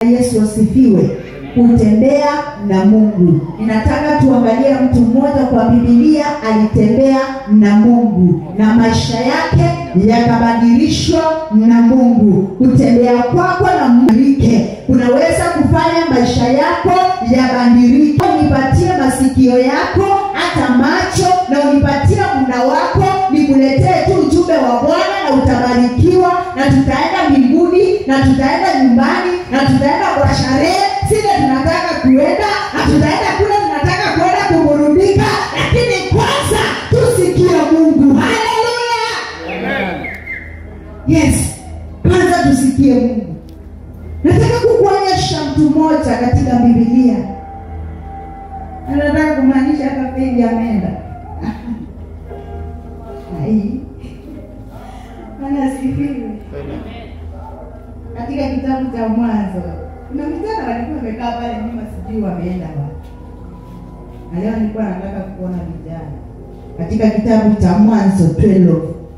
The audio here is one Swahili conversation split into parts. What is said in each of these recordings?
Yesu asifiwe. Kutembea na Mungu. Ninataka tuangalie mtu mmoja kwa Biblia alitembea na Mungu na maisha yake yakabadilishwa na Mungu. Kutembea kwako na mbadilike, kunaweza kufanya maisha yako yabadilike. Unipatie masikio yako hata macho, na unipatie muda wako, nikuletee tu ujumbe wa Bwana na utabarikiwa, na tutaenda mbinguni na tutaenda nyumbani na tutaenda kwa sherehe sile tunataka kuenda na tutaenda kule tunataka kuenda kuburudika, lakini kwanza tusikie Mungu. Haleluya! Yes, kwanza tusikie Mungu. Nataka kukuonyesha mtu mmoja katika Biblia, anataka kumaanisha hata Feli ameenda Ai. Bwana asifiwe. Katika kitabu cha Mwanzo kuna vijana walikuwa wamekaa pale nyuma, sijui wameenda wapi. Na leo nilikuwa nataka kuona vijana katika kitabu cha Mwanzo 12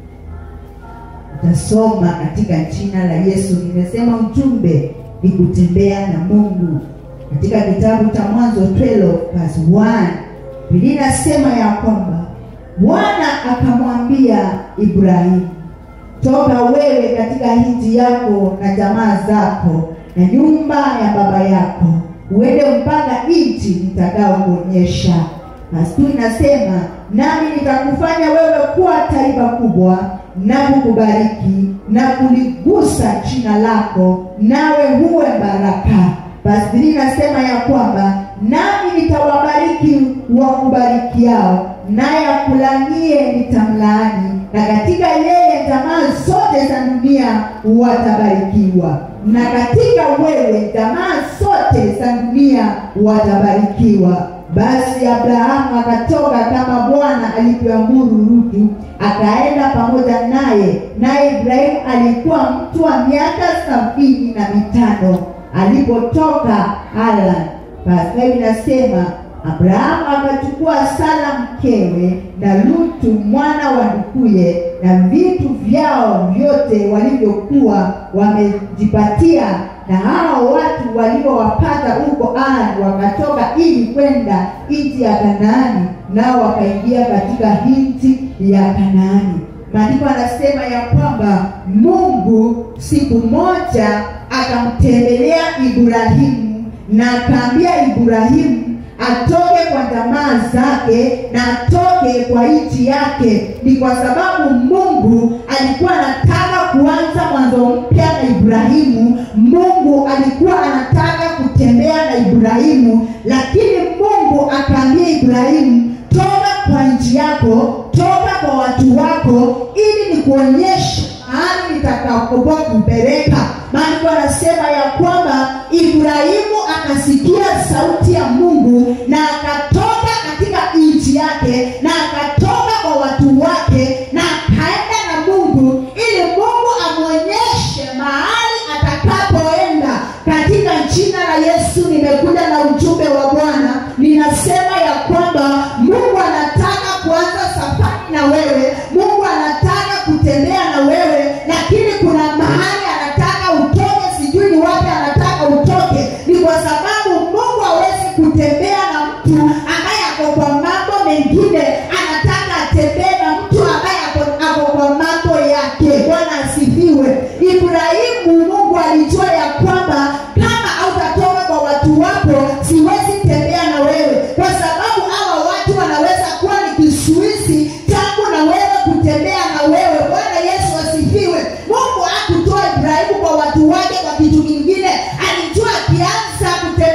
utasoma katika jina la Yesu. Nimesema ujumbe ni kutembea na Mungu. Katika kitabu cha Mwanzo 12 verse 1 Biblia inasema ya kwamba Bwana akamwambia Ibrahimu, toka wewe katika nchi yako na jamaa zako na nyumba ya baba yako, uende mpaka nchi nitakayokuonyesha. Basi tu inasema nami nitakufanya wewe kuwa taifa kubwa na kukubariki na kuligusa jina lako, nawe huwe baraka. Basi Biblia inasema ya kwamba nami nitawabariki wakubarikiao, naye akulanie nitamlaani, na katika yeye jamaa zote za dunia watabarikiwa, na katika wewe jamaa zote za dunia watabarikiwa. Basi Abrahamu akatoka kama Bwana alivyoamuru Lutu, akaenda pamoja naye. Naye Ibrahimu alikuwa mtu wa miaka sabini na mitano alipotoka Haran. Basi inasema Abrahamu akachukua Sara mkewe na Lutu mwana wa ndukuye na vitu vyao vyote walivyokuwa wamejipatia, na hao watu waliowapata huko Arani wakatoka ili kwenda nchi ya Kanaani, nao wakaingia katika nchi ya Kanaani. Maandiko anasema ya kwamba Mungu siku moja akamtembelea Ibrahimu na akaambia Ibrahimu atoke kwa jamaa zake na atoke kwa nchi yake. Ni kwa sababu Mungu alikuwa anataka kuanza mwanzo mpya na Ibrahimu. Mungu alikuwa anataka kutembea na Ibrahimu, lakini Mungu akaambia Ibrahimu, toka kwa nchi yako, toka kwa watu wako, ili nikuonyeshe mahali nitakapokuwa kupeleka. Maandiko anasema ya kwamba Ibrahimu akasikia sauti ya Mungu na akatoka katika nchi yake na akatoka kwa watu wake na akaenda na Mungu ili Mungu amwonyeshe mahali atakapoenda. Katika jina la Yesu nimekuja na ujumbe wa Bwana, ninasema ya kwamba Mungu anataka kuanza safari na wewe. Mungu anataka kutembea na wewe, lakini kuna mahali anataka utoke, sijui ni wapi anataka utoke. Ni kwa sababu Mungu hawezi kutembea na mtu ambaye ako kwa mambo mengine, anataka atembee na mtu ambaye ako, ako kwa mambo yake. Bwana asifiwe. Ibrahimu, Mungu alijua ya kwamba kama hautatoka kwa watu wako, siwezi tembea na wewe, kwa sababu hawa watu wanaweza kuwa ni kizuizi changu na wewe kutembea na wewe. Bwana Yesu asifiwe. Mungu hakutoa Ibrahimu kwa watu wake kwa kitu kingine, alijua akianza kutembea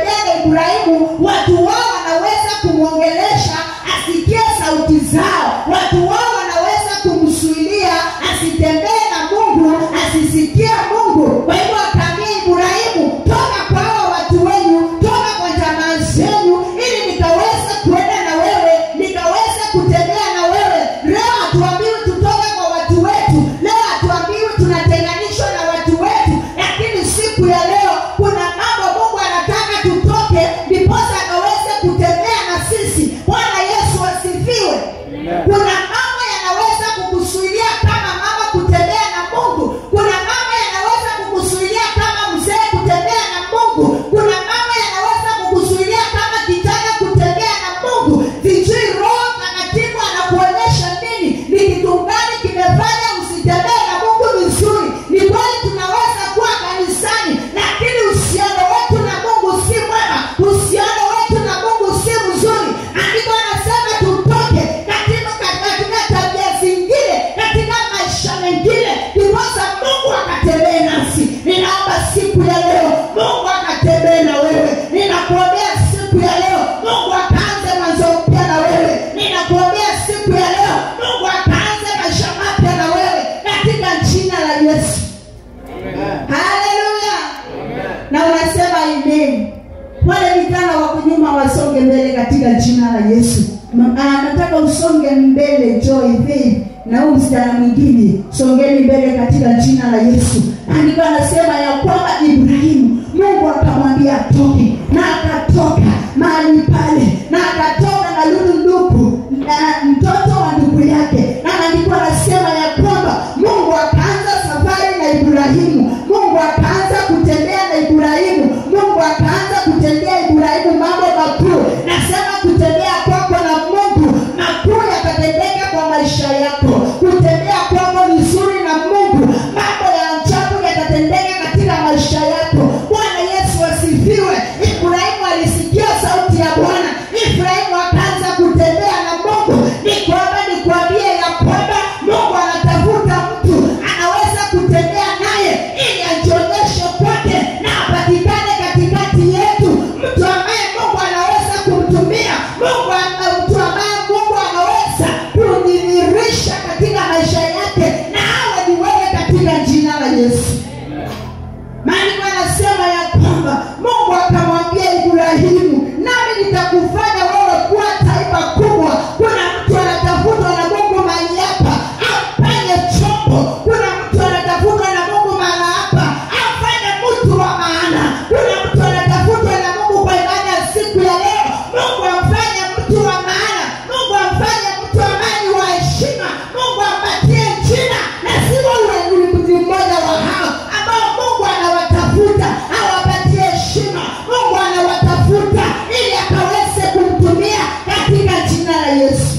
na unasema amen wale vijana wako nyuma wasonge mbele katika jina la yesu Ma- ah, nataka usonge mbele joy faith na huu msichana mwingine songeni mbele katika jina la yesu andiko anasema ya kwamba ibrahimu mungu akamwambia atoke na akatoka mahali pale na akatoka na lulunduku na mtoto wa ndugu yake na maandiko anasema ya kwamba mungu akaanza safari na ibrahimu mungu akaanza kutembea na ibrahimu mungu akaanza kutendea ibrahimu mambo makuu nasema kutembea kwako na mungu makuu yatatendeka kwa maisha yako kutembea kwako vizuri na mungu mambo ya ajabu yatatendeka katika maisha yako bwana yesu asifiwe ibrahimu alisikia sauti ya bwana ibrahimu akaanza kutembea na mungu ni kwamba nikwambie ya kwamba mungu anatafuta mtu anaweza kutembea naye ili ajionyeshe kwake na apatikane katikati yetu mtu ambaye mungu anaweza kumtumia mungu ama- mtu ambaye mungu anaweza kudhihirisha katika maisha yake na awe ni wewe katika jina la yesu maandiko anasema ya kwamba mungu akamwambia ibrahimu nami nitakufanya wewe kuwa taifa kubwa kuna mtu anatafutwa na mungu mahali hapa afanye chombo kuna mtu anatafutwa na mungu mahali hapa afanye mtu wa maana kuna mtu anatafutwa na mungu kwa ibada ya siku ya leo mungu amfanye mtu wa maana mungu amfanye mtu ambaye ni wa heshima mungu ampatie jina na siwa ni mmoja wa hao ambao mungu anawatafuta awapatie heshima mungu anawatafuta ili akaweze kumtumia katika jina la yesu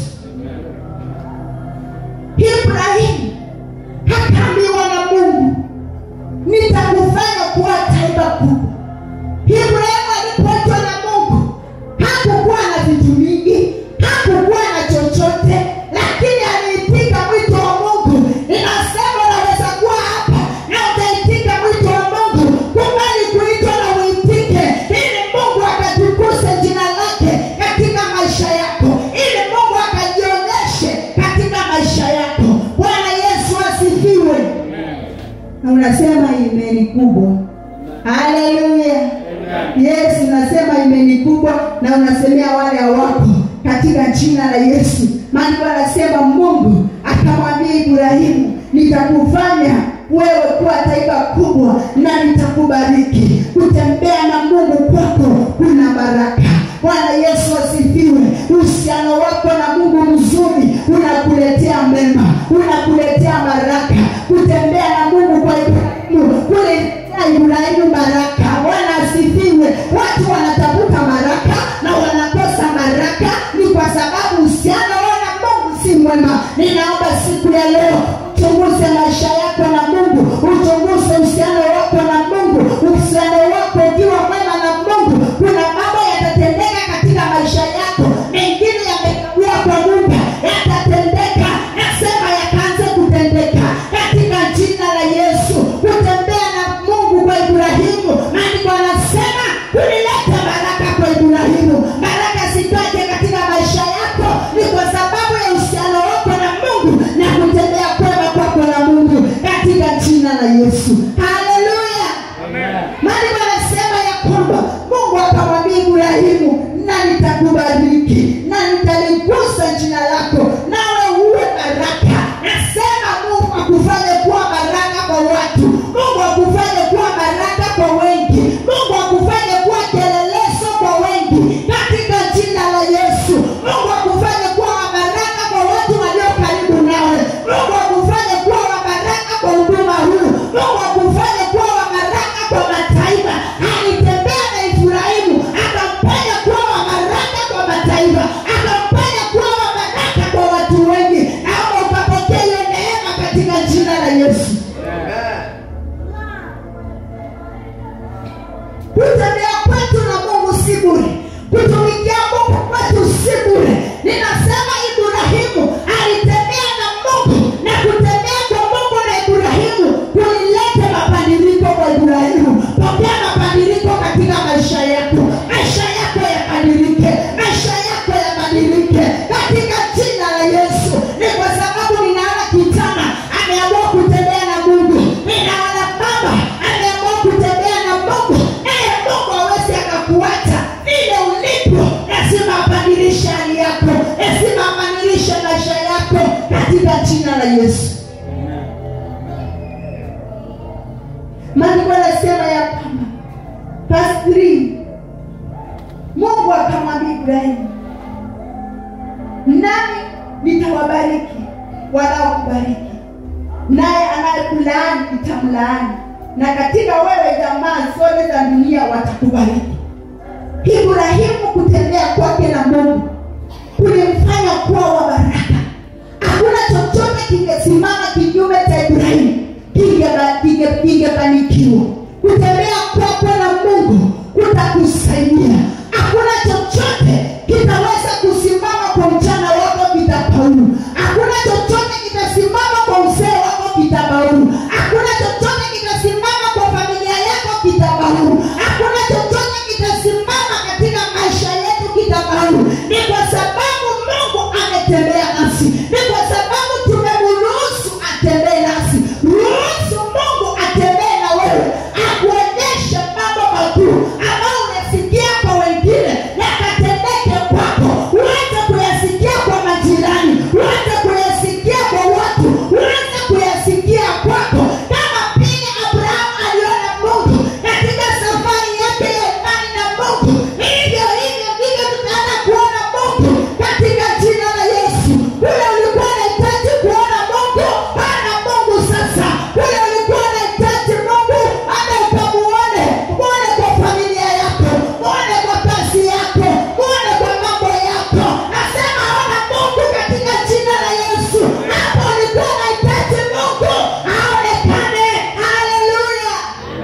ibrahimu akaambiwa na mungu nitakufanya kuwa taifa kubwa ibrahimu alipoitwa na mungu hakukuwa na vitu mingi hakukuwa na chochote lakini aliitika mwito wa mungu inasema unaweza kuwa hapa na utaitika mwito wa mungu kubali kuitwa na uitike ili mungu akatukuse jina lake katika maisha yako ili mungu akajionyeshe katika maisha yako bwana yesu asifiwe na unasema imeni kubwa haleluya yesu unasema imeni kubwa na unasemea wale hawako katika jina la yesu maandiko anasema mungu akamwambia ibrahimu nitakufanya wewe kuwa taifa kubwa na nitakubariki kutembea na mungu kwako kuna baraka bwana yesu asifiwe uhusiano wako na mungu mzuri unakuletea mema unakuletea baraka kutembea na mungu kwa ibrahimu kuletea ibrahimu baraka bwana asifiwe watu wanatafuta baraka na wanakosa baraka ni kwa sababu uhusiano wao na mungu si mwema ninaomba siku ya leo uchunguze maisha yako na mungu uchunguze uhusiano wako na mungu uhusiano wako ukiwa mwema na mungu kuna mambo yatatendeka katika maisha yako mengine yamekawia kwa muda yatatendeka nasema yakaanze kutendeka katika jina la yesu kutembea na mungu kwa ibrahimu maandiko anasema kulileta baraka kwa ibrahimu baraka zitoke katika maisha yako ni kwa sababu ya uhusiano wako na mungu na kutembea kwema kwako na mungu katika jina la yesu haleluya maandiko anasema ya kwamba mungu akamwambia ibrahimu na nitakubariki na nitaligusa jina lako nawe uwe baraka nasema mungu akufanye kuwa baraka kwa watu mungu akufanye kuwa baraka kwa wengi mungu akufanye kuwa kielelezo kwa wengi katika jina la yesu mungu akufanye kuwa wa baraka kwa watu walio karibu nawe mungu akufanye kuwa wa baraka kwa huduma huu mungu akufanye kuwa wa baraka kwa mataifa alitembea na ibrahimu akampanya kuwa wa baraka kwa mataifa akampanya kuwa wa baraka kwa watu wengi naomba ukapokea hiyo neema katika jina la yesu kutembea kwetu na mungu si bure kutumikia mungu kwetu si bure ninasema ibrahimu alitembea na mungu na kutembea kwa mungu na ibrahimu kulilete mabadiliko kwa ibrahimu pokea mabadiliko katika maisha yako maisha yako yabadilike maisha yako yabadilike katika jina la yesu ni kwa sababu ninaona kijana ameamua kutembea na mungu ninaona baba ameamua kutembea na mungu na ibrahimu nami nitawabariki wanaokubariki naye anayekulaani nitamlaani na katika wewe jamaa zote za dunia watakubariki ibrahimu kutembea kwake na mungu kulimfanya kuwa wa baraka hakuna chochote kingesimama kinyume cha ibrahimu kingeba- kinge- kingebarikiwa kutembea kwako na mungu kutakusaidia hakuna chochote kitaweza kusimama kwa mchana wako kitafaulu hakuna chochote kitasimama kwa mzee wako kitafaulu hakuna chochote kitasimama kwa familia yako kitafaulu hakuna chochote kitasimama katika maisha yetu kitafaulu ni kwa sababu mungu ametembea nasi ni kwa sababu tumemruhusu atembee nasi ruhusu mungu atembee na wewe akuonyeshe mambo makuu ambayo umesikia kwa wengine yakatendeke kwako uweze kuyasikia kwa majirani uweze kuyasikia kwa watu uweze kuyasikia kwako kama vile abrahamu aliona mungu katika safari yake ya imani na mungu hivyo hivyo ndivyo tutaenda kuona mungu katika jina la yesu kule ulikuwa unahitaji kuona mungu ana mungu sasa kule ulikuwa unahitaji mungu hata ukamuone muone kwa familia yako muone kwa kazi yako muone kwa mambo yako nasema ona mungu katika jina la yesu hapo ulikuwa unahitaji mungu aonekane haleluya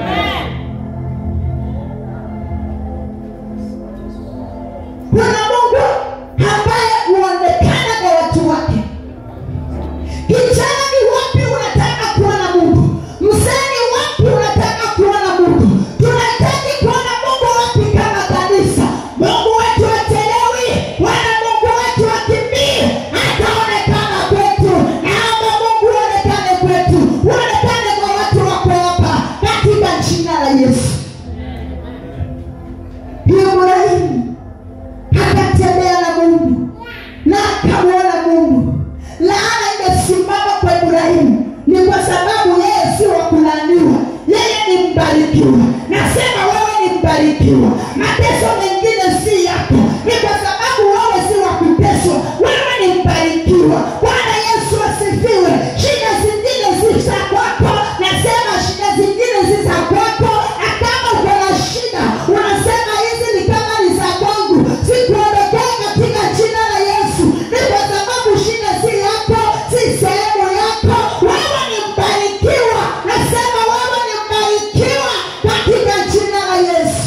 kuna mungu ambaye huonekana kwa watu wake kijana ni wapi unataka kuona mungu mzee ni wapi unataka kuona mungu tunahitaji kuona mungu wapi kama kanisa mungu wetu achelewi wala mungu wetu akimbii ataonekana kwetu naomba mungu uonekane kwetu uonekane kwa watu wako hapa katika jina la yesu ibrahimu akatembea na mungu na akamwona mungu laana imesimama kwa ibrahimu ni kwa sababu yeye si wa kulaaniwa yeye ni mbarikiwa nasema wewe ni mbarikiwa mateso mengine si yako ni kwa sababu wewe si wa kuteswa wewe ni mbarikiwa bwana yesu asifiwe shida zingine si za kwako nasema shida zingine si za kwako na kama uko na shida unasema hizi ni kama ni za kwangu sikuondokea katika jina la yesu ni kwa sababu shida si yako si sehemu yako wewe ni mbarikiwa nasema wewe ni mbarikiwa katika jina la yesu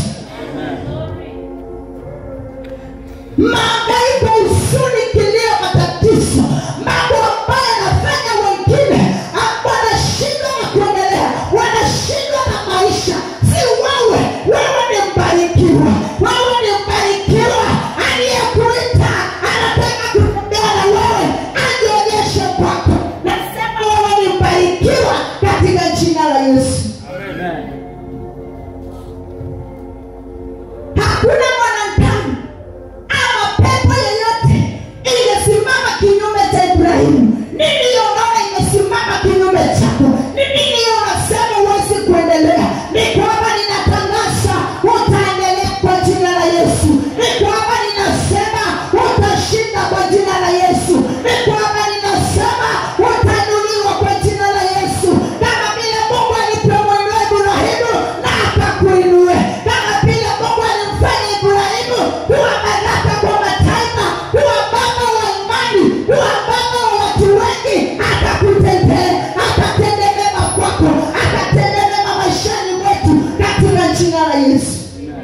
maangaiko usuni kilio matatizo mambo ambayo yanafanya wengine ah, wanashindwa na kuendelea wanashindwa na maisha si wewe wewe ni mbarikiwa wewe ni mbarikiwa aliyekuita anataka kutembea na wewe ajionyeshe kwako nasema wewe ni mbarikiwa katika jina la yesu hakuna mwanadamu ama pepo yoyote iliyosimama kinyume cha ibrahimu nini hiyo unaona imesimama kinyume chako ni nini hiyo unasema huwezi kuendelea ni kwamba ninatangaza utaendelea kwa jina la yesu ni kwamba ninasema utashinda kwa jina la yesu ni kwamba ninasema utainuliwa kwa jina la yesu kama vile mungu alivyomwinua ibrahimu na akakuinue kama vile mungu alimfanya ibrahimu kuwa baraka kwa mataifa kuwa baba wa imani kuwa baba wa watu wengi akakutendee akatende mema kwako akatende mema maishani mwetu katika jina la yesu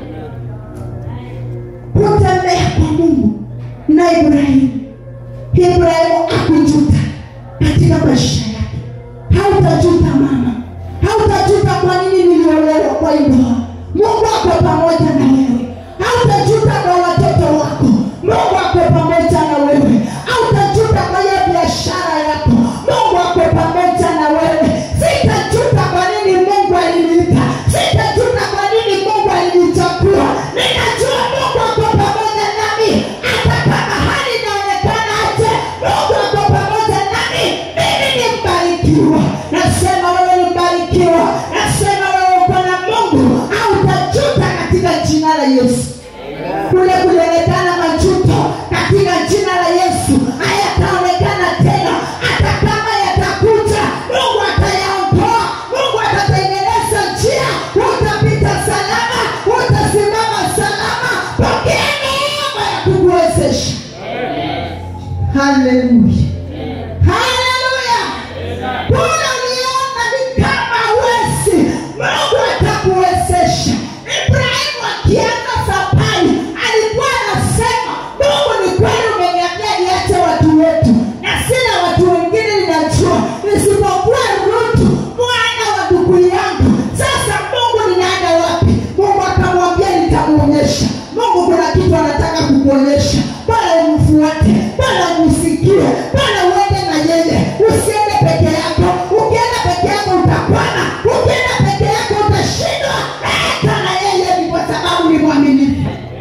kutembea kwa mungu na ibrahimu ibrahimu akujuta katika maisha yake hautajuta mama hautajuta kwa nini niliolewa kwa ndoa mungu ako pamoja na wewe hautajuta kwa watoto wako mungu ako pamoja na wewe hautajuta kwa hiyo biashara yako mungu ako pamoja na wewe sitajuta kwa nini mungu aliniita sitajuta kwa nini mungu alinichagua ninajua mungu ako pamoja nami hata kama hali inaonekana aje mungu ako pamoja nami mimi ni mbarikiwa nasema wewe ni mbarikiwa nasema wewe uko na mungu hautajuta katika jina la yesu kule kulionekana macho haleluya haleluya kule uliona ni kama wesi mungu atakuwezesha ibrahimu akianza safari alikuwa anasema mungu ni kweli umeniambia niache watu wetu na sina watu wengine ninajua nisipokuwa rutu mwana wa ndugu yangu sasa mungu ninaenda wapi mungu akamwambia nitamwonyesha mungu kuna kitu anataka kukuonyesha bwana umfuate bwana umsikie bwana uende na yeye usiende peke yako ukienda peke yako utakwama ukienda peke yako utashindwa enda na yeye ni kwa sababu ni mwaminifu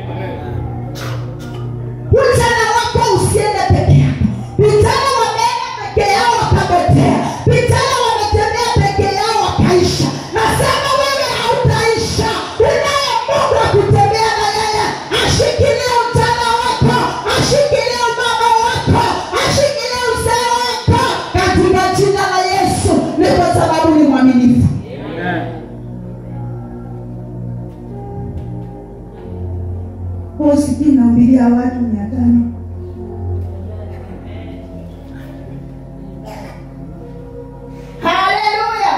Vijana wako usiende peke yako. Vijana wameenda peke yao wakapotea. Vijana wametembea peke yao wakaisha. Nasema wewe hautaisha. Unaye Mungu wa kutembea na yeye. Ashikilie ujana wako, ashikilie umama wako, ashikilie uzee wako katika jina la Yesu. Ni kwa sababu ni mwaminifu. Kwa sijui nahubiria watu mia tano haleluya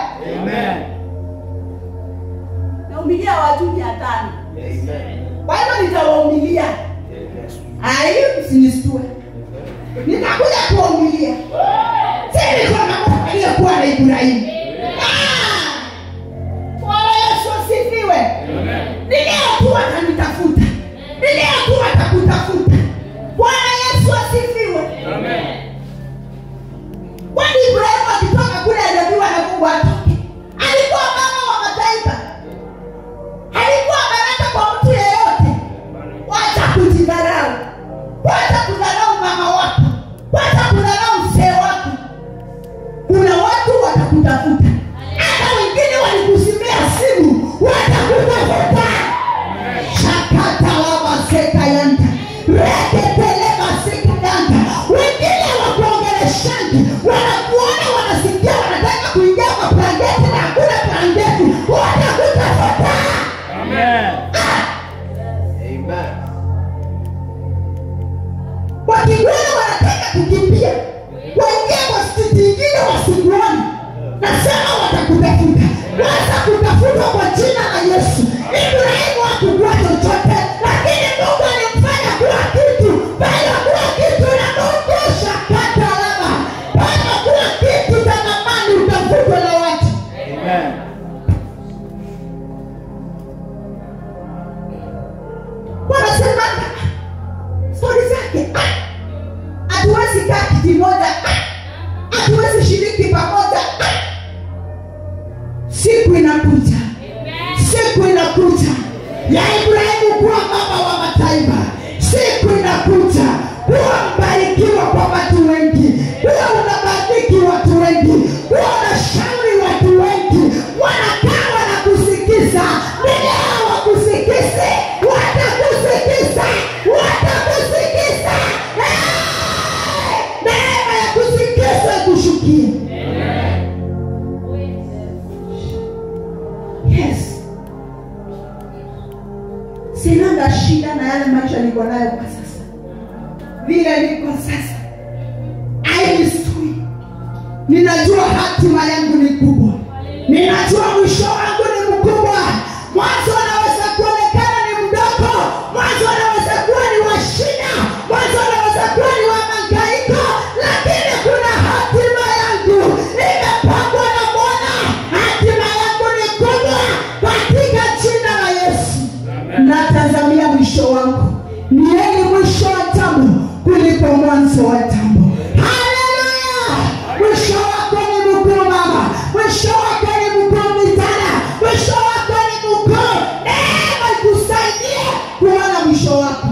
nahubiria watu mia tano kwa hivyo nitawahubiria ai msinistue nitakuja kuwahubiria sinikona aliyekuwa na ibrahimu Ah! Bwana yesu asifiwe niliyokuwa atanitafuta niliyokuwa atakutafuta bwana yesu asifiwe kwani ibrahimu akitoka kule aliambiwa na mungu atoke alikuwa mama wa mataifa alikuwa baraka kwa mtu yeyote wacha kujidharau wacha kudharau mama wako wacha kudharau mzee wako kuna watu watakutafuta hata wengine walikusimia simu watakutafuta shakatalabasekayanta reketelemasikayanta wengine wakuongeleshaji wanakuona wanasikia wanataka kuingia kwa plangeti na hakuna plangeti watakutafuta wakikuona wanataka kukimbia waingie kwa stiti ingine wasikuoni nasema watakutafuta watakutafuta kwa jina la yesu ibrahimu hakukua chochote lakini mungu alimfanya kuwa kitu bado kuwa kitu na mungu shakatalaba bado kuwa kitu cha thamani utafutwa na watu wanasema stori zake ah, hatuwezi kaa kiti moja ah, hatuwezi shiriki pamoja ah. siku inakuja siku inakuja ya ibrahimu kuwa mama wa mataifa siku inakuja kuwa mbarikiwa kwa watu wengi kuwa unabariki watu wengi kuwa unashauri watu wengi wanakaa wanakusikiza nileo wakusikizi watakusikiza watakusikiza Eh! neema ya kusikiza kushukia yes sinanga shida na yale maisha niko nayo kwa sasa vile niko sasa ainistui ninajua hatima yangu ni kubwa ninajua mwisho wangu ni mkubwa mwanzo anaweza kuonekana ni mdogo mwanzo anaweza kuwa ni wa shida mwanzo anaweza kuwa ni wa mangaiko lakini kuna hatima yangu imepangwa na bwana hatima yangu ni kubwa katika jina la yesu natazamia mwisho wangu nieni mwisho wa jambo kuliko mwanzo wa jambo haleluya mwisho wako ni mkuu mama mwisho wako ni mkuu mitana mwisho wako ni mkuu neema ikusaidie kuona mwisho wako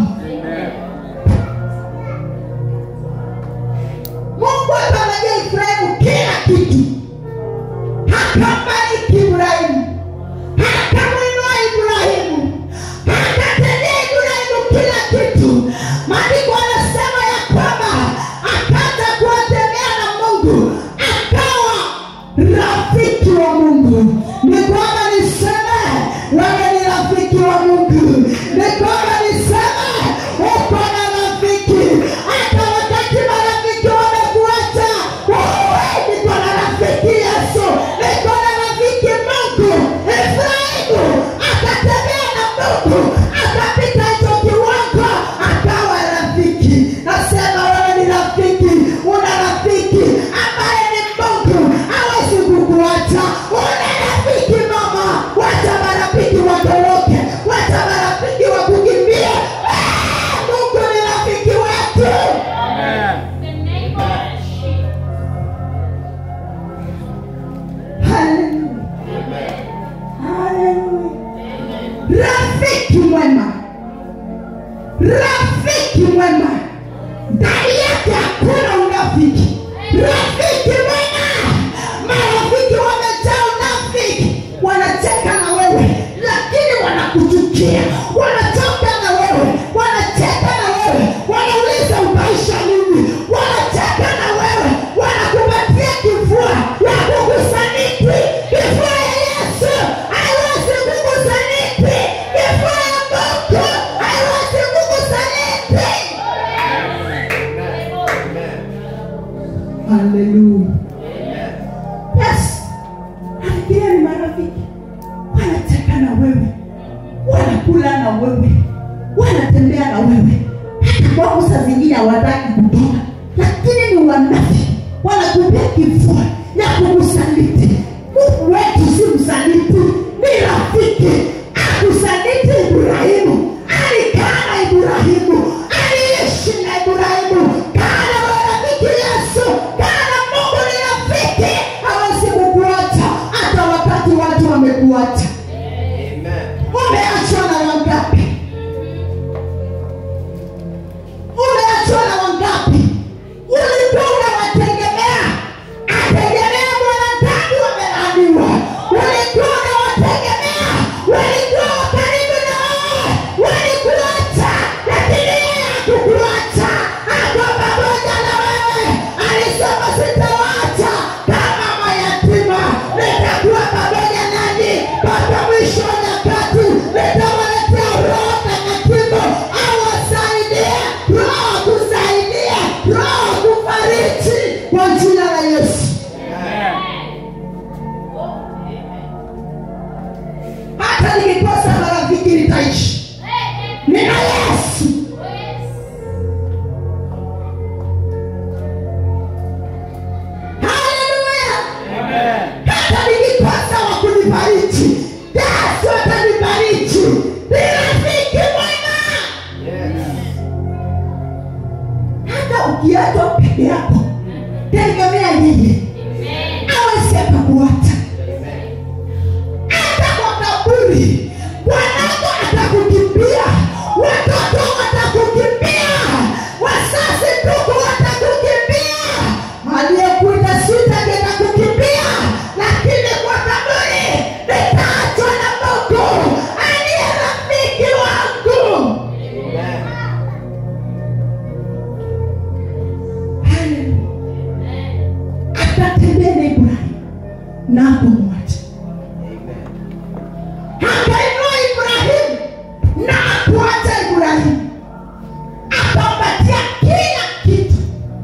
mungu akamwambia ibrahimu kila kitu akabariki ibrahimu akamwinua ibrahimu akatendea ibrahimu kila kitu maandiko anasema ya kwamba akaanza kuwatembea na mungu akawa rafiki wa mungu ni kwamba niseme wewe ni rafiki wa mungu ni kwamba niseme rafiki mwema ndani yake hakuna unafiki rafiki mwema marafiki wamejaa unafiki wanacheka na wewe lakini wanakuchukia wanatoka na wewe wanacheka na wewe wanauliza utaisha nini wanacheka na wewe wanakupatia kifua ya kukusaniti kifua ya yesu haiwezi kukusaniti kifua ya mungu haiwezi kukusaniti haleluya yes nafikiria ni marafiki wanacheka na wewe wanakula na wewe wanatembea na wewe hata kwako saa zingine hawataki kutoka lakini ni wanafi wanakupea kifua ya kukusaliti mungu wetu si msaliti ni rafiki akusaliti ibrahimu alikaa na ibrahimu aliishi na ibrahimu kana marafiki yesu kana mungu ni rafiki hawezi kukuacha hata wakati watu wamekuacha umeachwa na wangapi umeachwa na wangapi ulikuwa unawategemea ategemea mwanadamu wamelaaniwa ulikuwa unawategemea walikuwa karibu na wewe walikuacha lakini yeye hakukuacha ako pamoja na wewe alisema sitawacha kama mayatima nitakuwa pamoja nanyi mpaka mwisho wa nyakati nitawaletea roho takatifu awasaidie roho kusaidia roho kufariji kwa jina la yesu hata nikikosa marafiki nitaishi nina yesu haleluya hata nikikosa wa kunifariji yesu atanifariji ni rafiki mwema hata ukiachwa peke yako tegemea yeye awezi akakuacha hata kwa kaburi wanako atakukimbia watoto watakukimbia wasasi ndugu watakukimbia aliyekuita sita nitakukimbia lakini kwa kaburi nitaachwa na mungu aliye rafiki wangu akatembea na ibrahimu na kumwacha akainua ibrahimu na akuacha ibrahimu akampatia kila kitu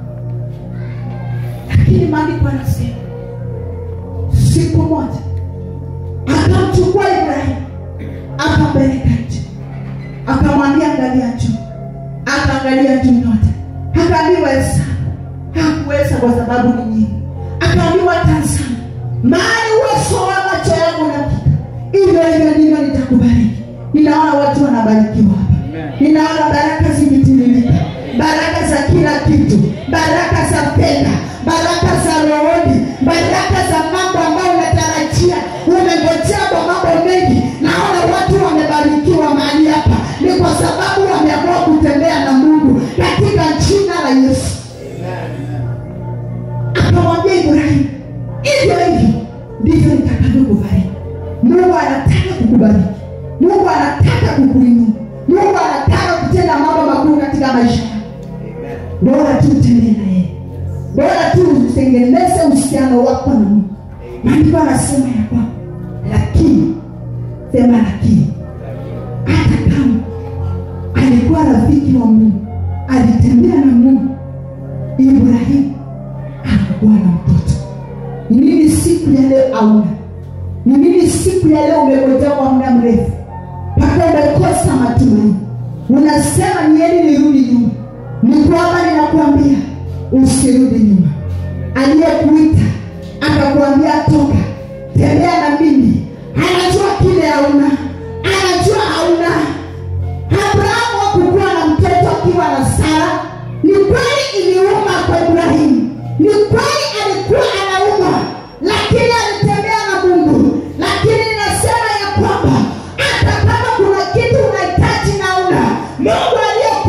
lakini maandiko anasema siku moja akamchukua ibrahimu akampeleka nje akamwambia angalia juu akaangalia juu nyota akaambiwa hesabu hakuweza kwa sababu ni nyingi akaambiwa tazama mahali uwezo wa macho yangu unafika hivyo hivyo ndivyo nitakubariki ninaona watu wanabarikiwa hapa ninaona baraka zimetiririka baraka za kila kitu baraka za fedha baraka za rohoni baraka za mambo ambayo unatarajia umengojea kwa mambo mengi naona watu wamebarikiwa mahali hapa ni kwa sababu wameamua kutembea na mungu katika jina la yesu akamwambia ibrahimu hivyo hivyo ndivyo nitakavyokubariki mungu anataka kukubariki mungu anataka kukuinua mungu anataka kutenda mambo makuu katika maisha yako bora tu utembee na yeye bora tu utengeneze uhusiano wako na mungu maandiko anasema ya kwamba lakini sema lakini hata kama alikuwa rafiki wa mungu alitembea na mungu ibrahimu anakuwa na mtoto ni nini siku ya leo auna ni nini siku ya leo umegojea kwa muda mrefu mpaka umekosa matumaini unasema nieni nirudi nyuma ni kwamba ninakuambia usirudi nyuma aliyekuita akakuambia toka tembea na mimi anajua kile hauna anajua hauna abrahamu hakukuwa na mtoto akiwa na sara ni kweli iliuma kwa ibrahimu ni kweli alikuwa anauma lakini alitembea na mungu lakini ninasema ya kwamba hata kama kuna kitu unahitaji na una mungu aliye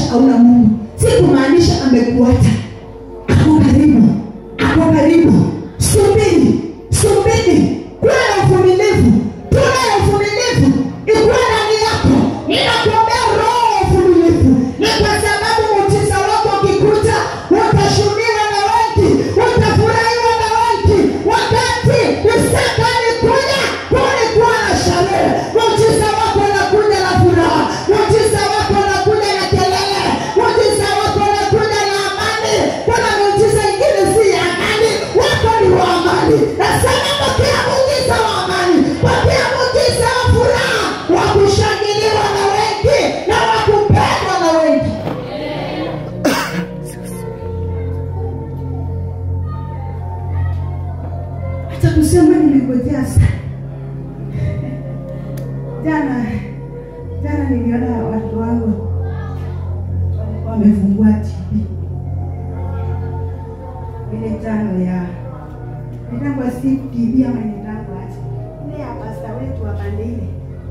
hauna mungu si kumaanisha amekuacha ako karibu ako karibu subiri subiri kuwa na uvumilivu tuwe na uvumilivu ikuwa ndani yako ninakuombea roho ya uvumilivu ni kwa sababu muujiza wako ukikuja utashuhudiwa na wengi utafurahiwa na wengi wakati isaka alikuja kulikuwa na sherehe muujiza wako unakuja na furaha muujiza wako unakuja na kelele muujiza wako unakuja na amani kuna muujiza ingine si ya amani wako ni wa amani nasema pokea muujiza wa amani pokea muujiza wa furaha wa kushangiliwa na wengi na wa kupendwa na wengi hata kusema nimengojea sana jana jana niliona watu wangu wamefungua tv ile tano ya nitangwa si tv ama nitangwa aje ile ya pasta wetu wa Bandile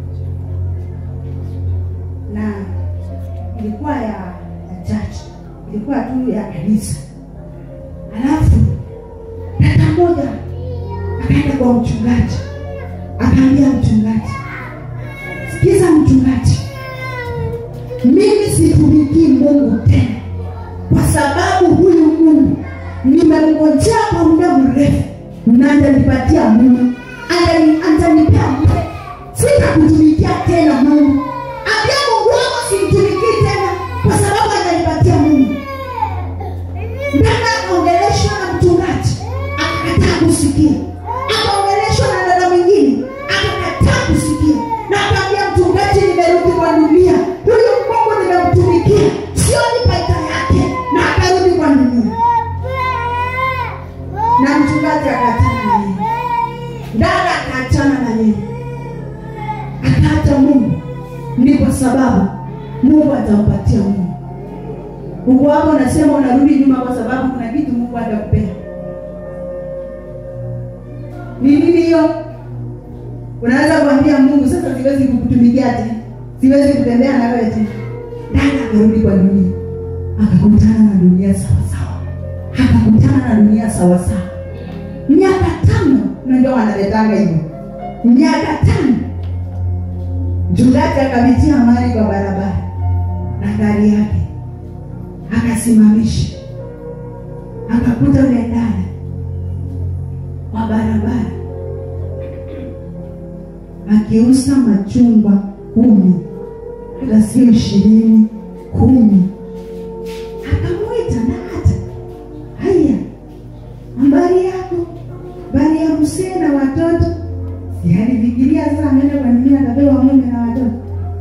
na ilikuwa ya ya church ilikuwa tu ya kanisa alafu dada moja akaenda kwa mchungaji akaambia mchungaji sikiza mchungaji mimi situmikii mungu tena kwa sababu huyu mungu nimemngojea kwa muda mrefu na atanipatia mungu Atani- atanipea mungu sitakutumikia tena mungu ambia mungu wako simtumikii tena kwa sababu atanipatia mungu dada akaongeleshwa na mchungaji akakataa kusikia akaongeleshwa na dada mwingine akakataa kusikia na akaambia mchungaji nimerudi kwa dunia huyu mungu nimemtumikia sioni faida yake na akarudi kwa dunia na mchungaji akaachana na yeye dada akaachana na yeye akaacha mungu ni kwa sababu mungu atampatia mungu uko hapo unasema unarudi nyuma kwa sababu kuna vitu mungu hatakupea ni nini hiyo unaweza kuambia mungu sasa siwezi kukutumikia tena siwezi kutembea na wewe tena dada akarudi kwa dunia akakutana na dunia sawasawa akakutana na dunia sawasawa miaka tano unajua wanaletanga hivyo miaka tano mchungaji akapitia mali kwa barabara na gari yake akasimamisha akakuta ule dada kwa barabara akiuza machungwa kumi hata sio ishirini kumi akamwita na hata haya habari yako habari ya msee na watoto si alifikiria sasa ameenda kwa nini atapewa mume na watoto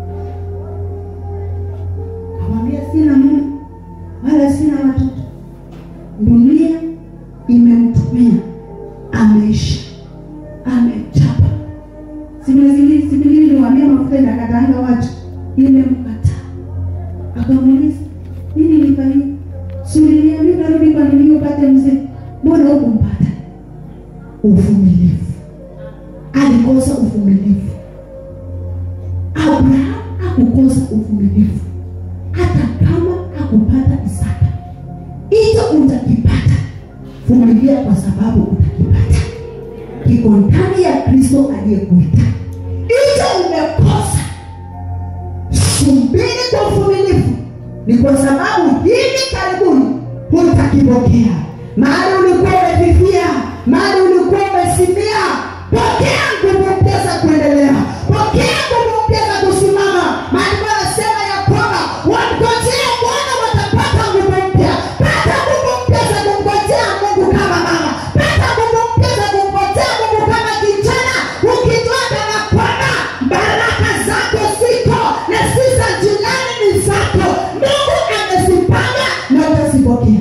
kamwambia sina mume wala sina watoto dunia imemtumia ameisha amechapa similiziliwambia mafuta inakataanga watu imemkataa akamuuliza nini nifanyia suliniambia utarudi kwa nini upate mzee mbona hukumpata uvumilivu alikosa uvumilivu abraham akukosa uvumilivu hata kama akupata isaka hicho utakipata vumilia kwa sababu utakipata kiko ndani ya kristo aliyekuita hicho umekosa subiri kwa uvumilivu ni kwa sababu hivi karibuni hutakipokea mahali ulikuwa umefifia mahali ulikuwa umesimia pokea nguvu mpya za kuendelea pokea nguvu mpya za kusimama maandiko anasema ya kwamba wangojea bwana watapata nguvu mpya pata nguvu mpya za kumngojea mungu kama mama pata nguvu mpya za kumngojea mungu kama kijana ukijua kana kwamba baraka zako ziko na si za jirani ni zako mungu amezipanga na utazipokea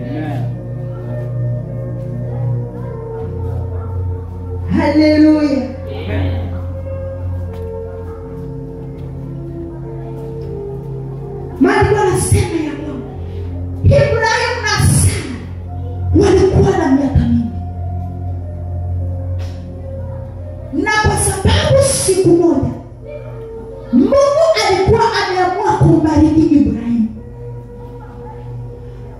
haleluya maandiko anasema ya kwamba ibrahimu na sara walikuwa na miaka mingi na kwa sababu siku moja mungu alikuwa ameamua kumbariki ibrahimu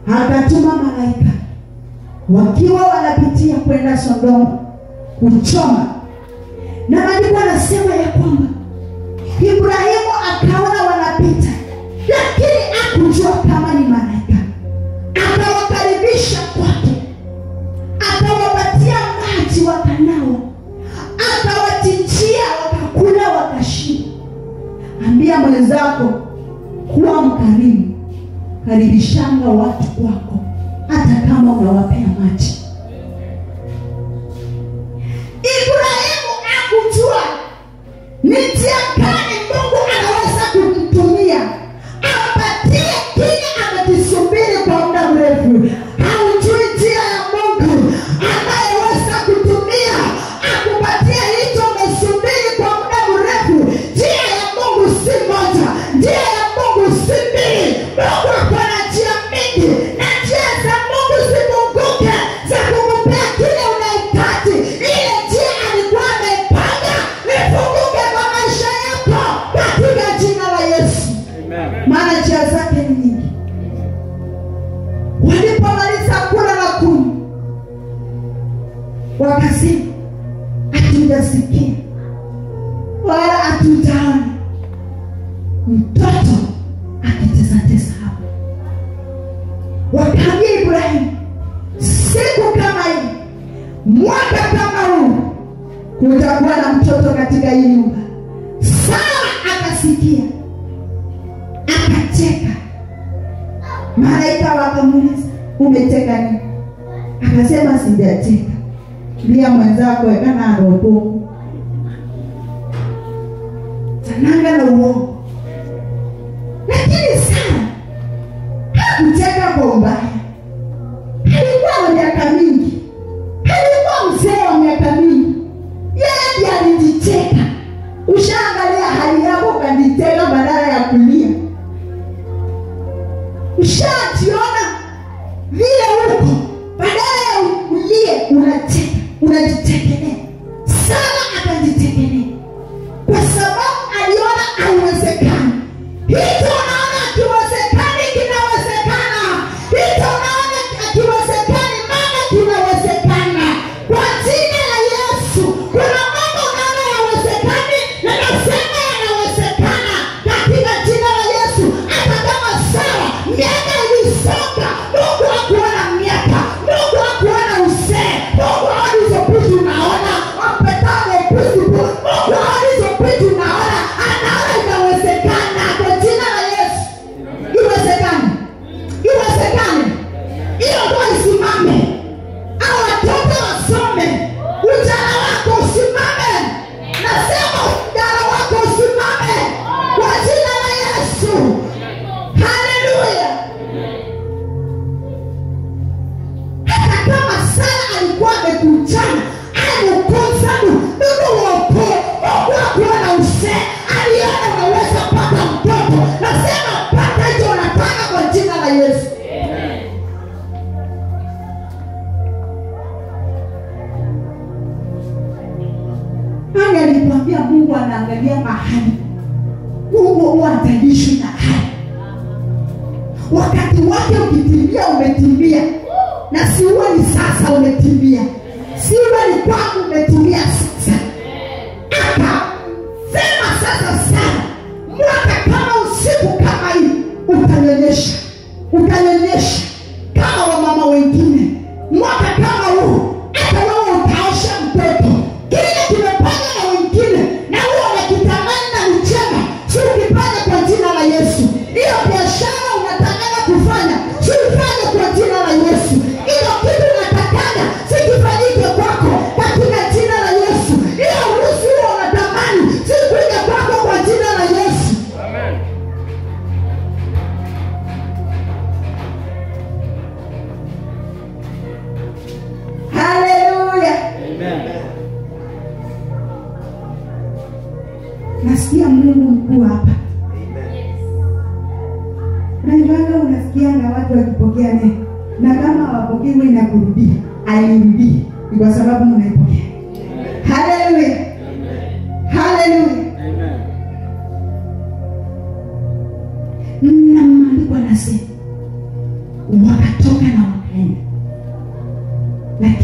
akatuma malaika wakiwa wanapitia kwenda Sodoma kuchoma, na maandiko anasema ya kwamba Ibrahimu akaona wanapita, lakini hakujua kama ni malaika. Akawakaribisha kwake, akawapatia maji wakanawa, akawachinjia wakakula, wakashiba. Ambia mwenzako kuwa mkarimu, karibishanga watu kwako, hata kama unawapea maji. Ibrahimu akujua ni njia gani Mungu anaweza kumtumia apatie kile amekisubiri kwa muda mrefu. Haujui njia ya Mungu anayeweza kutumia akupatie hicho umesubiri kwa muda mrefu. Njia ya Mungu si moja, njia ya Mungu si mbili. Mungu ako na njia mingi, na njia za Mungu zifunguke za kukupea kile unahitaji. Ile njia alikuwa amepanga ifunguke kwa maisha yako katika jina la Yesu, maana njia zake ni nyingi. Walipomaliza kula na kunywa, wakasema hatujasikia wala hatujaona mtoto akitesatesa hapo. Wakaambia Ibrahimu, siku kama hii, mwaka kama huu, kutakuwa na mtoto katika hii nyumba. Sara akasikia, akacheka. Malaika wakamuuliza, umecheka nini? Akasema, sijacheka, lia mwenzako ekana robo tananga na uongo. Lakini Sara hakucheka kwa ubaya, alikuwa na miaka mingi, alikuwa mzee wa miaka mingi, yeye ndiye alijicheka. Ushaangalia hali yako ukajicheka badala ya kulia, ushajiona vile uko, badala ya ulie unacheka, unajitekelea. Sara akajitekelea kwa sababu aliona haiwezekani. Hicho unaona akiwezekani kinawezekana, hicho unaona akiwezekani maana kinawezekana. Kwa jina la Yesu, kuna mambo unaona yawezekani na nasema yanawezekana katika jina la Yesu. Hata kama Sara miaka ilisonga, Mungu hakuona miaka, Mungu hakuona uzee, Mungu haoni hizo vitu unaona wapetane principle, Mungu haoni hizo vitu unaona, anaona inawezekana kwa jina la Yesu. Iwezekane, iwezekane, hiyo ndoa isimame, au watoto wasome, ujana wako usimame. Nasema ujana wako usimame kwa jina la Yesu. Haleluya! hata kama Sara alikuwa amekujana amekosanu ndugu wako Mungu akuona usee, aliona unaweza pata mtoto. Nasema pata hicho unataka kwa jina la Yesu. Nani alikwambia Mungu anaangalia mahali? Mungu huwa ataishwi na hali wakati wake ukitimia umetimia na si uwe ni sasa umetimia si uwe ni kwako umetimia sasa akasema sasa sana mwaka kama usiku kama hii utanyonyesha utanyonyesha kama wamama wengine mwaka kama huu hata wewe utaosha mtoto kile kimepanga na wengine na huo unakitamani na ni chema si ukipanga kwa jina la yesu hiyo biashara unatakaga kufanya si ufanye kwa jina la yesu hiyo kitu unatakaga sikifanyike kwako katika jina la yesu hiyo urusi huo unatamani sikuja kwako kwa jina la yesu haleluya nasikia mungu mkuu hapa naivanga unasikianga watu wakipokea neno na kama hawapokei huwa inakurudia airudii ni kwa sababu mnaipokea haleluya haleluya na maandiko anasema wakati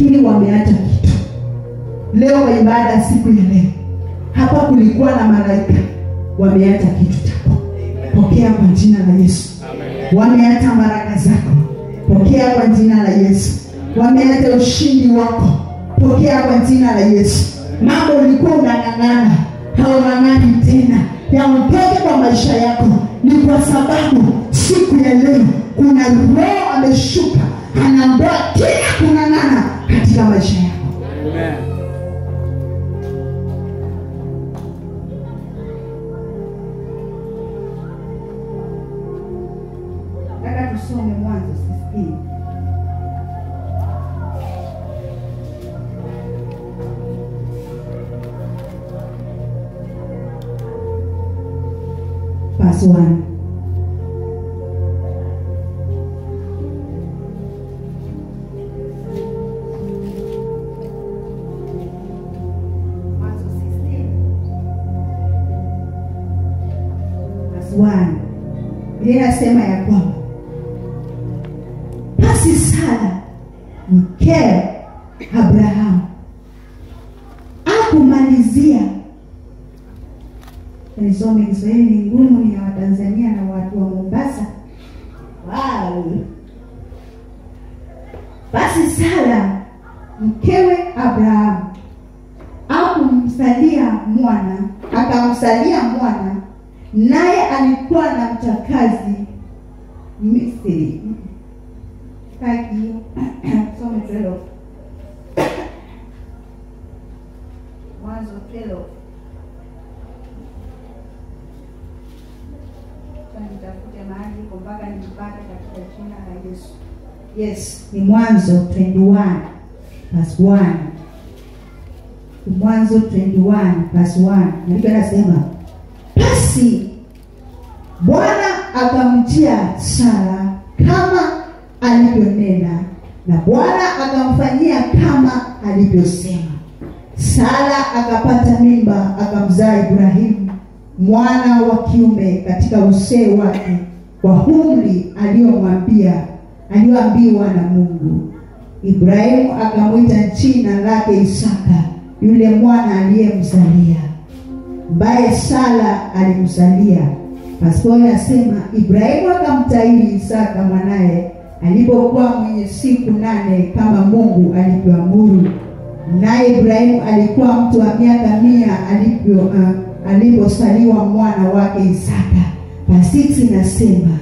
lakini wameacha kitu leo wa ibada ya siku ya leo hapa kulikuwa na malaika wameacha kitu chako pokea kwa jina la yesu wameacha baraka zako pokea kwa jina la yesu wameacha ushindi wako pokea kwa jina la yesu mambo ulikuwa unang'ang'ana haung'ang'ani tena yaondoke kwa maisha yako ni kwa sababu siku ya leo kuna roho ameshuka anaondoa kila kung'ang'ana katika maisha yako nataka tusome mwanzo sisikii verse 1 Mwanzo 16 verse 1 Biblia inasema ya kwamba basi Sara mkewe Abrahamu akumalizia nisome Kiswahili ni ngumu, ni ya Watanzania na watu wa Mombasa. Wow. Basi Sara mkewe Abrahamu akumsalia mwana, akamsalia mwana, naye alikuwa na mchakazi Misri. Kaki hiyo some 12 Mwanzo 12 nitafute mahali iko mpaka nipate katika jina la Yesu. Yes, ni Mwanzo 21 verse 1. Mwanzo 21 verse 1. Maandiko yanasema basi Bwana akamtia Sara kama alivyonena na Bwana akamfanyia kama alivyosema. Sara akapata mimba akamzaa Ibrahimu mwana wa kiume katika uzee wake kwa umri aliyomwambia aliyoambiwa na Mungu. Ibrahimu akamwita jina lake Isaka yule mwana aliyemzalia, ambaye Sara alimzalia. Pastori anasema Ibrahimu akamtahiri Isaka mwanaye alipokuwa mwenye siku nane kama Mungu alivyoamuru. Naye Ibrahimu alikuwa mtu wa miaka mia alivyo uh, alipozaliwa mwana wake Isaka. Pasiksi nasema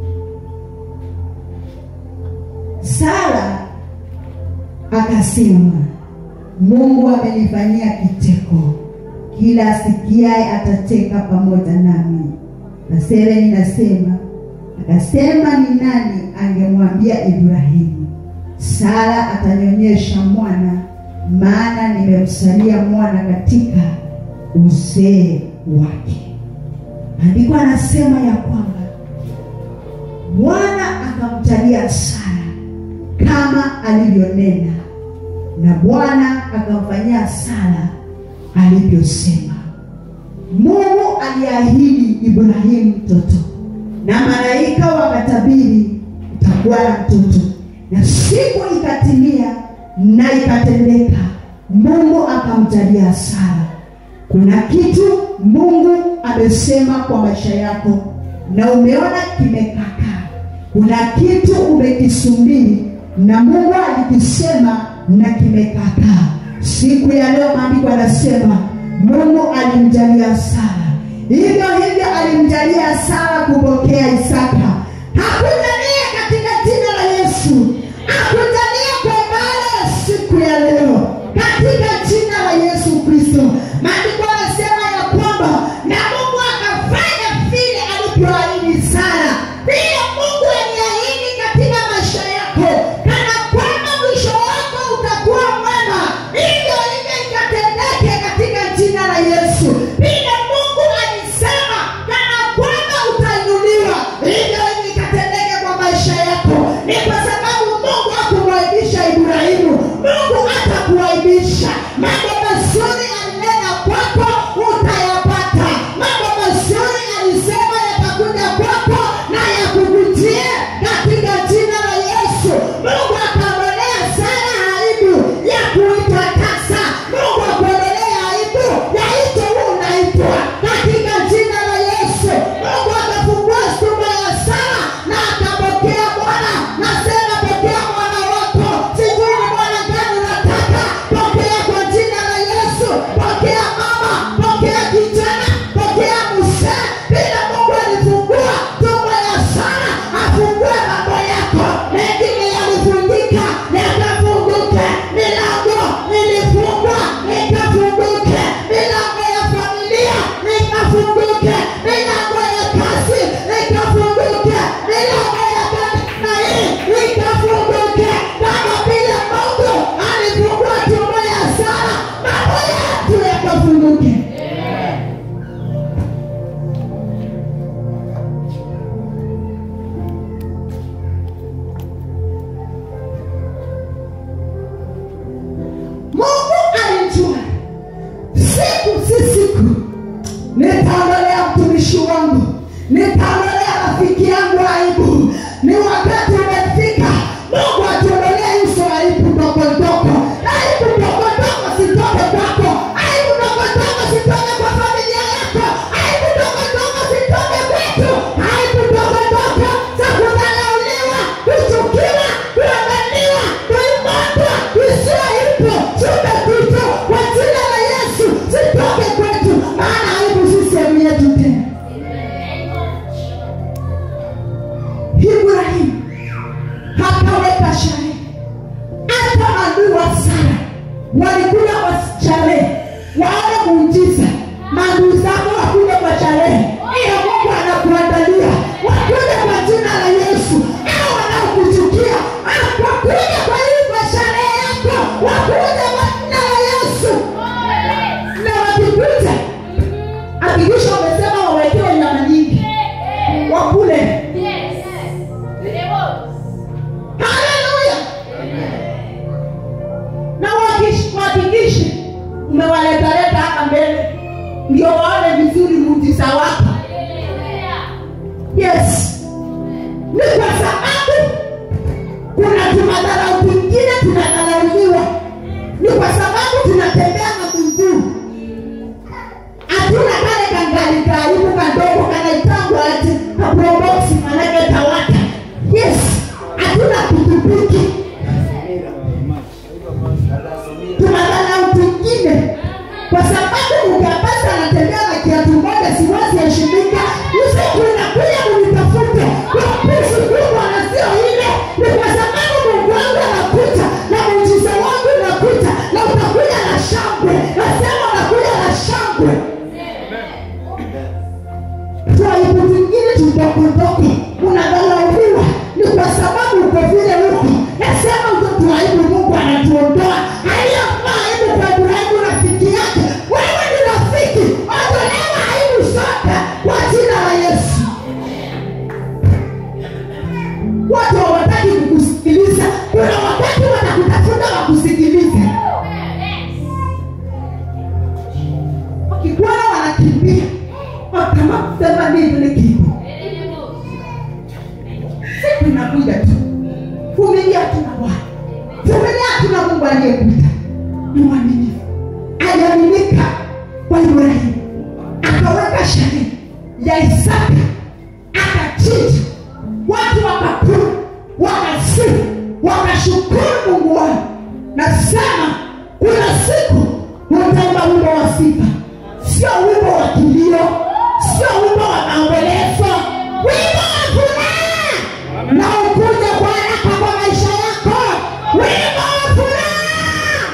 Sara akasema, Mungu amenifanyia kicheko, kila asikiaye atacheka pamoja nami. Na Sereni nasema akasema, ni nani angemwambia Ibrahimu, Sara atanyonyesha mwana, maana nimemsalia mwana katika uzee wake. Andiko anasema ya kwamba Bwana akamjalia Sara kama alivyonena, na Bwana akamfanyia Sara alivyosema. Mungu aliahidi Ibrahimu mtoto, na malaika wakatabiri utakuwa na mtoto, na siku ikatimia na ikatendeka, Mungu akamjalia Sara. Kuna kitu Mungu amesema kwa maisha yako na umeona kimekaka. Kuna kitu umekisubiri na Mungu alikisema na kimekaka. Siku ya leo maandiko yanasema Mungu alimjalia Sara, hivyo hivyo alimjalia Sara kupokea Isaka. Hakujalia katika jina la Yesu, hakujalia kwa ibada ya siku ya leo katika jina la Yesu Kristo. Maandiko yanasema ya kwamba na Mungu akafanya vile alivyoahidi Sara. Vile Mungu aliahidi katika maisha yako, kana kwamba mwisho wako utakuwa mwema, hivyo hivyo ikatendeke katika jina la Yesu. Vile Mungu alisema kana kwamba utainuliwa, hivyo hivyo ikatendeke kwa wakati umefika mungu atuondolee hizo aibu ndogo ndogo aibu ndogo ndogo sitoke kwako aibu ndogo ndogo sitoke kwa familia yako aibu ndogo ndogo sitoke kwetu aibu ndogo ndogo za kudharauliwa kuchukiwa kuangaliwa kuimotwa isiyo ipo chumbe kitu kwa jina la yesu sitoke kwetu maana aibu si sehemu yetu tena ibrahimu hakaweka sherehe hata maadui wa sara walikuja kwa sherehe waone muujiza maadui zako wakuja kwa sherehe iyo mungu anakuandalia wakuja kwa jina la yesu au wanaokuchukia wakuja kwa hii kwa sherehe yako wakuja kwa jina la yesu na wakikuja hakikisha umesema wawekewe nyama nyingi wakule haleluya na wakish- wahakikishe umewaletaleta hapa mbele ndio waone vizuri muujiza wako yes ni kwa sababu kuna tumadharau twingine tunadharauliwa ni kwa sababu tunatembea na miguu hatuna kale kangari karibu kadogo kanaitangwa ati kaproboksi manake tawata yes hatuna pikipiki tunadharau twingine kwa sababu mkapasa anatembea na kiatu moja siwezi heshimika usiku inakuja unitafute kwa pesi kubwa na sio ile ni kwa sababu mungu wangu anakuja na muujiza wangu unakuja na utakuja na shangwe nasema unakuja na shangwe twaibu vingine tudogodogo unadharauliwa ni kwa sababu uko vile huko nasema uzo tuaibu mungu anatuondoa aliyofaa aibu kwa ibrahimu rafiki yake wewe ni rafiki ondolewa aibu zote kwa jina la yesu watu hawataki kukusikiliza kuna wakati watakutafuta wakusikilize wakikuona wanakimbia wakama kusema nini kitu siku inakuja tu vumilia tuna bwana vumilia tuna mungu aliyekuita ni mwaminifu aliaminika kwa ibrahimu akaweka sherehe ya isaka akachinja watu wakakula wakasifu wakashukuru mungu wao nasema kuna siku utaimba wimbo wa sifa sio wimbo wa kilio sio wimbo wa maombolezo wimbo wa furaha na ukuja kwa haraka kwa maisha yako wimbo wa furaha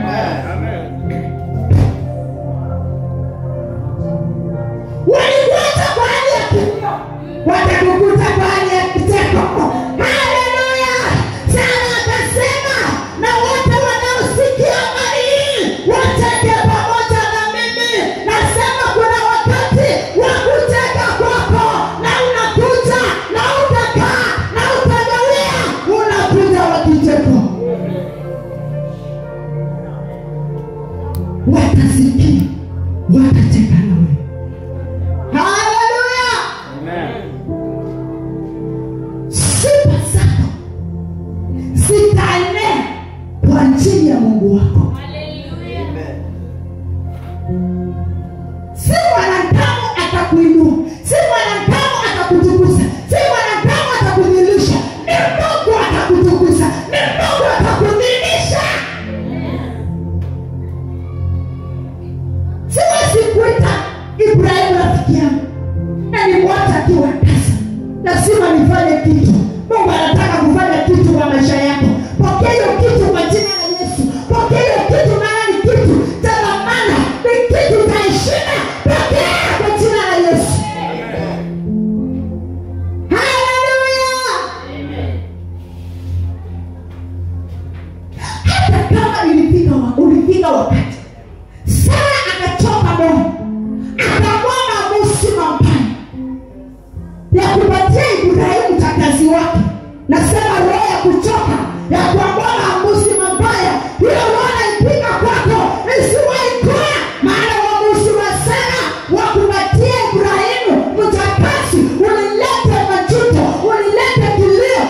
walikuacha kwa hali ya kilio watakukuta kwa hali ya kicheko haleluya sana akasema na wote wanaosikia habari hii wateke pamoja na mimi nasema kuna wakati wa kuteka kwako na unakuja na utakaa na utagawia unakuja wa kicheko watasikia watacheka nawe haleluya sifa zako zitaenea kwa ajili ya mungu wako si mwanadamu atakuinua si mwanadamu atakutukuza si mwanadamu atakudhilisha ni mungu atakutukuza ni mungu atakudhilisha siwezi kuita ibrahimu rafiki yangu na nimwacha akiwa tasa lazima nifanye kitu mungu anataka kufanya kitu kwa maisha yako pokea hiyo kitu kwa jina la yesu pokea hiyo kitu maana ni kitu cha dhamana ni kitu cha heshima pokea kwa jina la yesu haleluya hata kama ilifika wa- ulifika wakati sara akachoka moyo akamwona musi mambaya ya kupatia ibrahimu takazi wake nasema roho ya kuchoka ya kuamwona amusi mabaya hiyo roho naipika kwako isiwahi kuwa maana uamuzi wa sara wa kupatia ibrahimu mtakasi ulilete majuto ulilete kilio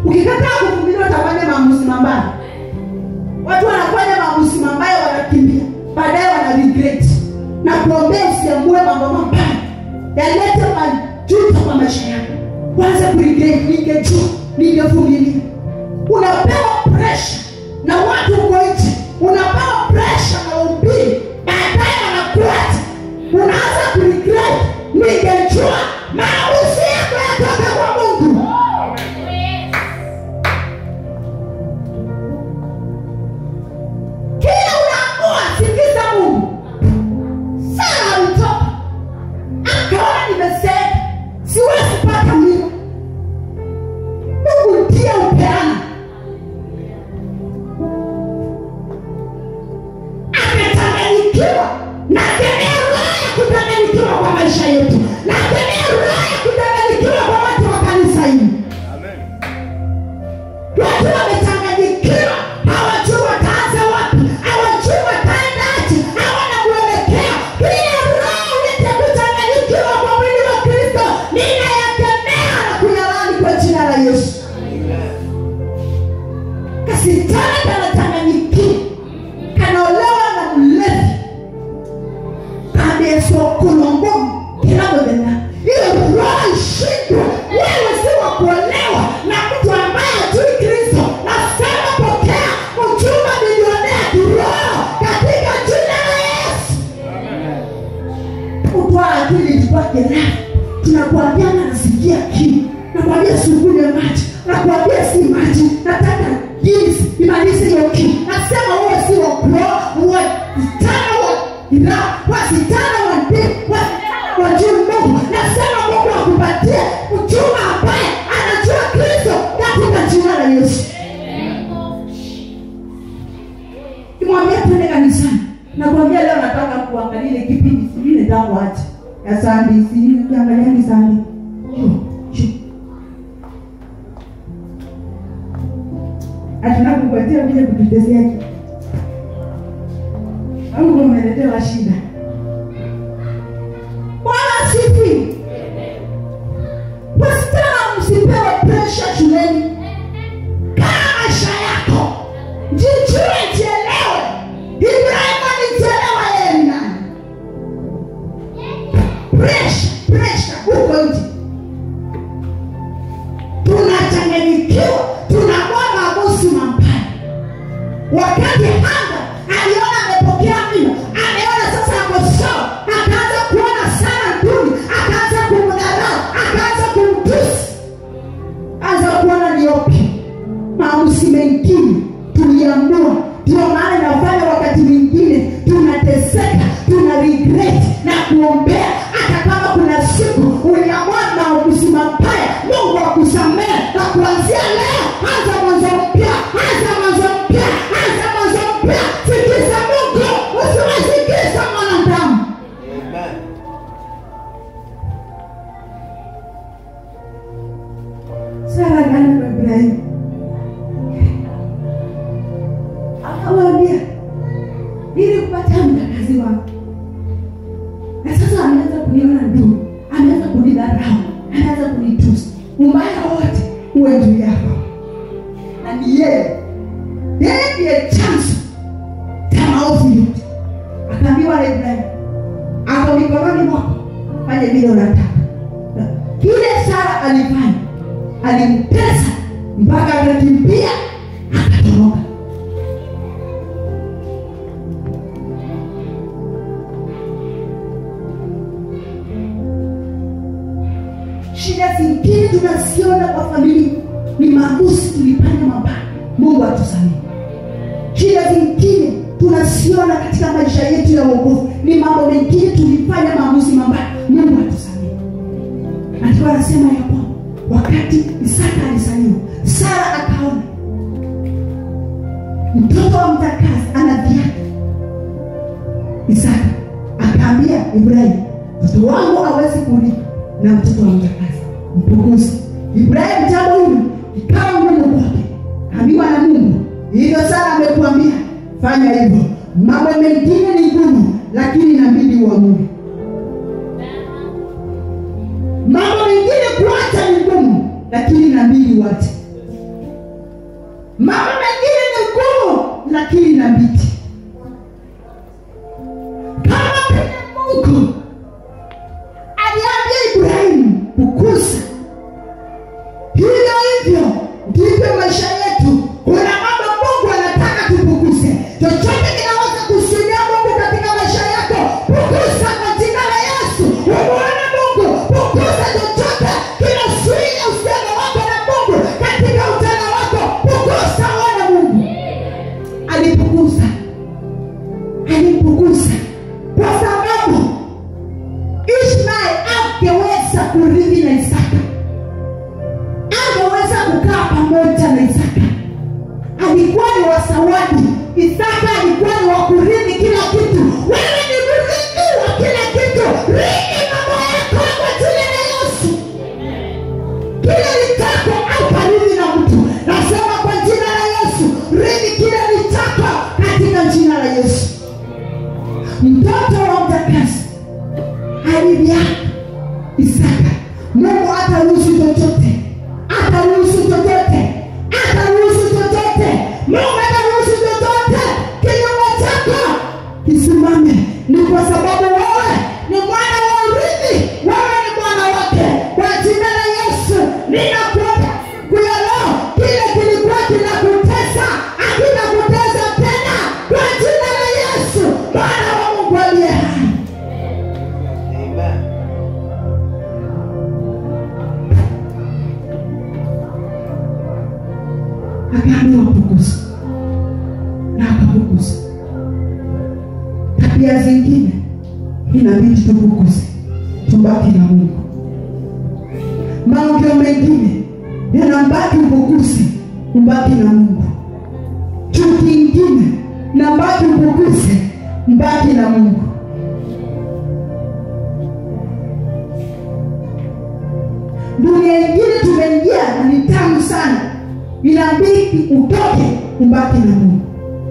ukikataa kuvumilia utafanya maamuzi mabaya watu wanafanya maamuzi mabaya wanakimbia baadaye wana regret na kuombea usiamue mambo mabaya yalete majuto kwa maisha yako kwanza kuregret ningejua ningevumilia unapewa presha na watu uko nje unapewa presha na ubiri baadaye wanakuacha unaanza kuregret ningejua maamuzi yako yatoka kwa mungu kila unaamua sikiza mungu sara alitoka akaona nimeseeka siwezi pata mlima mungu ndiye upeana akachanganyikiwa na kemea roho ya kuchanganyikiwa kwa maisha yetu na kemea roho ya kuchanganyikiwa kwa watu wa kanisa hili watu wamechanganyikiwa hawajui wataanza wapi hawajui wataendaje hawana mwelekeo kila roho ulete kuchanganyikiwa kwa mwili wa kristo ninayakemea na kuyalani kwa jina la yesu kasitani kanachanganyikiwa kanaolewa na mlevi kadesokulongomu kirabodena ile roho ishindwe wewe si wa kuolewa na mtu ambaye ajui kristo nasema pokea uchuma milionea kiroho katika jina la yesu utwaa akili tupake raha tunakuambiana nasikia kiu nakwambia sukunywe maji nakwambia si maji nataka jinsi imalize hiyo kiu nasema uwe si wakuoa wasichana wa ira wasichana wa ndi wasichana wa juu mungu nasema mungu akupatie mchuma ambaye anajua kristo katika jina la yesu kimwambia twende kanisani nakwambia leo nataka kuangalia ile kipindi sijui nitakuacha ya sandi sijui ukiangalia ni sandi atunakupatia kuja kututesea au umeletewa shida bwana sifi wasichana msipewe presha shuleni kaa maisha yako jijue jielewe ibrahimu alijielewa yeye ni nani presha presha huko nje tunachanganyikiwa tunakuwa maamuzi mabaya wakati hanga aliona amepokea mlima ameona sasa ako sawa akaanza kuona sana duni akaanza kumdharau akaanza kumtusi anza kuona niopi maamuzi mengine tuliamua ndio maana inafanya wakati mwingine tunateseka tuna regret na kuombea hata kama kuna siku uliamua maamuzi mabaya mungu akusamehe na kuanzia leo anza mwanzo mpya anza mwanzo mpya anza mwanzo mpya sikiza mungu usiwasikiza mwanadamu sara gani kwa ibrahimu akamwambia ili kupata mtakazi wake na sasa ameanza kuniona nduu ameanza kunidharau ameanza kunitusi ubaya wote uwe juu yako na ni yeye yeye ndiye chanzo cha maovu yote akaambiwa na ibrahimu ako mikononi mwako fanye vile unataka kile sara alifanya alimtesa mpaka akakimbia akatoroka shida zingine tunaziona kwa familia ni maamuzi tulifanya mabaya mungu atusamehe shida zingine tunasiona katika maisha yetu ya uokovu ni mambo mengine tulifanya maamuzi mabaya mungu atusamehe andiko anasema ya kwamba wakati isaka alizaliwa sara akaona mtoto wa mtakazi ana viatu isaka akaambia ibrahimu mtoto wangu awezi kulipa na mtoto wa mtakazi mpukuzi ibrahimu jambo hili ikawa ngumu kwake ambiwa na mungu hivyo sara amekuambia fanya hivyo mambo mengine ni ngumu lakini inabidi uamue mambo mengine kuacha ni ngumu lakini inabidi uache mambo mengine ni ngumu lakini inabidi kama vile mungu aliambia ibrahimu kukuza hivyo hivyo ndivyo maisha yetu kuna mambo mungu anataka tupukuze chochote kinaweza kusudia mungu katika maisha yako pukuza kwa jina la yesu umuone mungu pukuza chochote kinasuia uhusiano wako na mungu katika utana wako pukuza uone mungu alipukuza alimpukuza kwa sababu ishmael angeweza kurithi na isaka angeweza kukaa pamoja na isaka alikuwa ni wasawadi isaka alikuwa ni wakurithi kila kitu wewe ni mrithi wa kila kitu rithi mambo yako kwa jina la yesu kile litako aukarithi na mtu nasema kwa jina la yesu rithi kile litako katika jina la yesu mtoto wa mtakasi alivyaka isaka mungu hataruhusu chochote hataruhusu chochote hataruhusu chochote mungu hataruhusu chochote kinyume chako kisimame ni kwa sababu wewe ni mwana wa urithi wewe ni mwana wake kwa jina la yesu ninakuomba siku ya leo kile kilikuwa kinakutesa hakitakutesa tena kwa jina la yesu mwana wa mungu aliye hai akaambiwa pukuza na akapukuza tabia zingine inabidi tupukuze tubaki na mungu maongeo mengine yanambaki upukuzi mbaki na mungu chuki ingine nambaki upukuze mbaki na mungu dunia ingine tumeingia na ni tamu sana inabidi utoke umbaki na mungu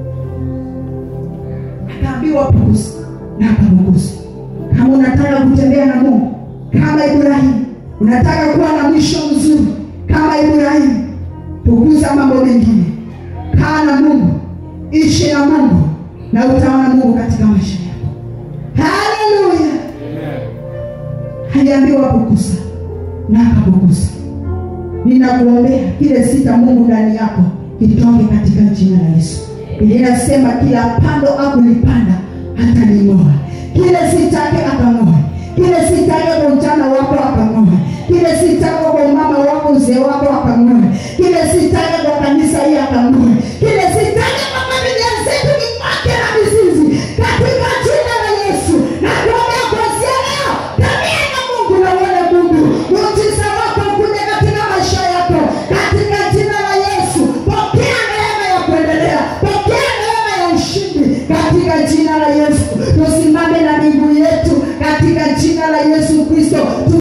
akaambiwa pukuzi na akapukuzi kama unataka kutembea na mungu kama ibrahimu unataka kuwa na mwisho mzuri kama ibrahimu pukuza mambo mengine kaa na mungu ishi na mungu na utaona mungu katika maisha yako haleluya aliambiwa pukuza na akapukuza ninakuombea kile sita mungu ndani yako kitoke katika jina la yesu biblia inasema kila pando akulipanda ataling'oa kile sitake akang'oa kile sitake kwa ujana wako akang'oa kile sitake kwa umama wako uzee wako akang'oa kile sitake kwa kanisa hii akang'oa kile sitake kwa familia zetu kimwake na mizizi katika jina la yesu na kuombea kuanzia leo tabia na mungu na uone mungu muujiza wako kuja katika maisha yako katika jina la yesu pokea neema ya kuendelea pokea neema ya ushindi katika jina la yesu tusimame na miguu